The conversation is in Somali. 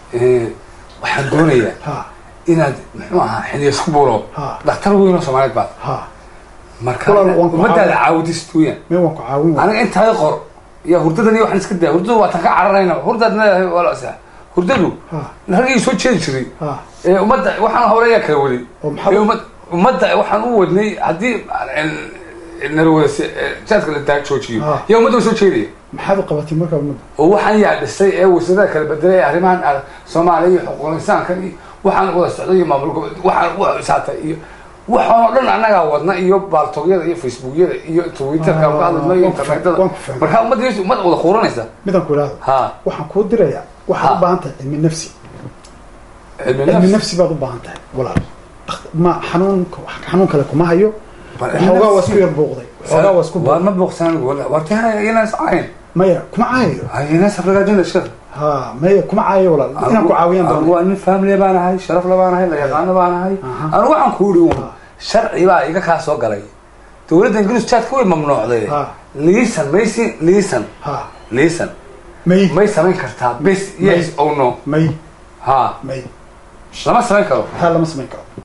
eh, waxaan doonayaa ha inaad muxuu ahaa xiliyasku buuro Ha. dhakhtar weyn oo soomaaliyeed baad ha marka Walaal, waan ku ummadaada caawin. caawidist weeyaan meel waan ku caawin waa aniga intaada qor ya hurdadan iyo waxaan iska daa hurdadu waa tan ka cararayna hurdaad leedahay wala sa hurdadu ha raggii soo jeedi jiray ha ee ummadda waxaan hawlayaa kala waday oo maxaa ee ummad ummadda waxaan u wadnay haddii narwada jaadka la daa joojiyo Ah. yaa ummadda soo jeedaya maxaad u qabatay markaa ummadda oo waxaan yaa dhisay ee wasaarada kala bedelay ee arrimahan ah, soomaaliya iyo xuquuqul insaankan iyo waxaan wada socday iyo maamul goboleed waxaan wax isaatay iyo waxaan oo dhan annagaa wadna iyo baaltogyada iyo facebookyada iyo twitterka Ah, ka hadlayno iyo waan ku internetada waan ku fahmay. marka ummadda ummad wada quuranaysa midaan ku idhaahdo ha waxaan kuu dirayaa waxaad Ha. u baahan tahay cilmi nafsi cilmi cilmi nafsi nafsi baad u baahan tahay walaal Dhakht- ma xanuun xanuun kale kuma hayo Bal cilmi xoogaa waa nafsi. isku yar buuqday xoogaa waa isku waa buuqday ma booqsan anigu wala waa taa inaas cayn maya kuma caayayo inaas afragaajina sheekh ha maya kuma caayayo walaal inaan ku caawiyaan anigu doona waa nin family baan ahay sharaf la baan ahay la yaqaano baan ahay Aha. anigu waxaan ku yidhi un Ha. sharci baa iga kaa soo galay dowladda ingiriis jaadka way mamnuucday Ha. liisan maysi liisan ha liisan may may samayn kartaa bes yes May. o no may ha may lama samayn karo taa lama samayn karo